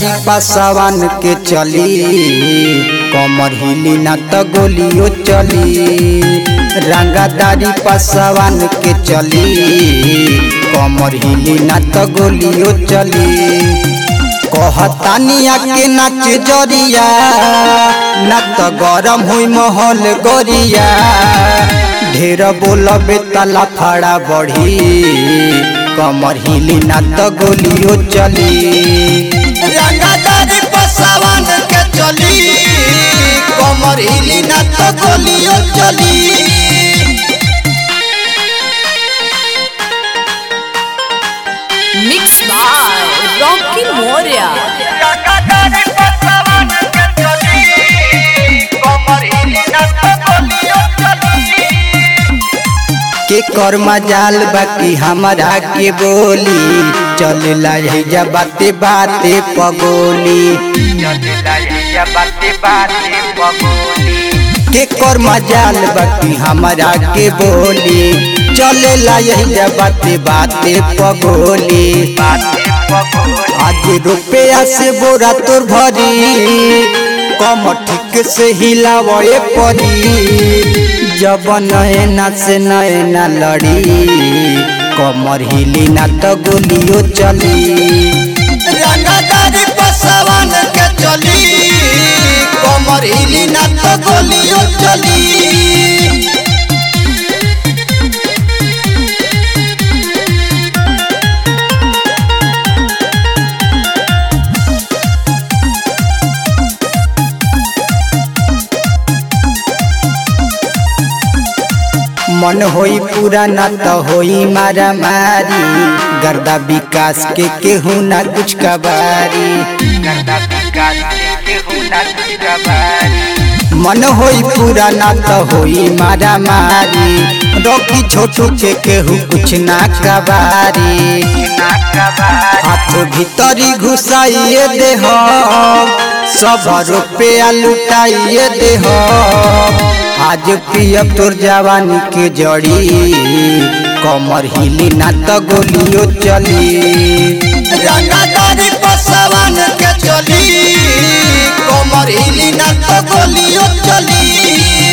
रंगादारी पासवान के चली कमर हिली ना तो गोलियो चली रंगादारी पासवान के चली कमर हिली ना तो गोलियो चली कहतानिया के नाच जरिया ना तो गरम हुई महल गोरिया ढेर बोलबे तला फड़ा बढ़ी कमर हिली ना तो गोलियो चली रंगादारी पसवान के चली कमर हिली ना तो गोलियो चली Mixed by Rocky Moria. के कर मजाल बाकी हमारा के बोली चल जा बाते बाते पगोली के कर मजाल बाकी हमारा के बोली चले जा बाते बाते पगोली आज रुपया से बोरा तोर भरी कम ठीक से हिलावे परी जब नैना से नैना लड़ी कमर हिली ना तो गोलियो चली रंगादारी पसवान के चली कमर हिली ना तो गोलियो चली मन होई पूरा ना तो होई मारा मारी गर्दा विकास के केहू ना कुछ कबारी मन होई पूरा ना तो होई मारा मारी रोकी छोटू के केहू कुछ ना कबारी हाथ भीतरी घुसाइए दे सब रुपया लुटाइए दे आज पियब तोर जवानी के जड़ी कमर हिली ना तो गोलियो चली रंगादारी पसवान के चली कमर हिली ना तो गोलियो चली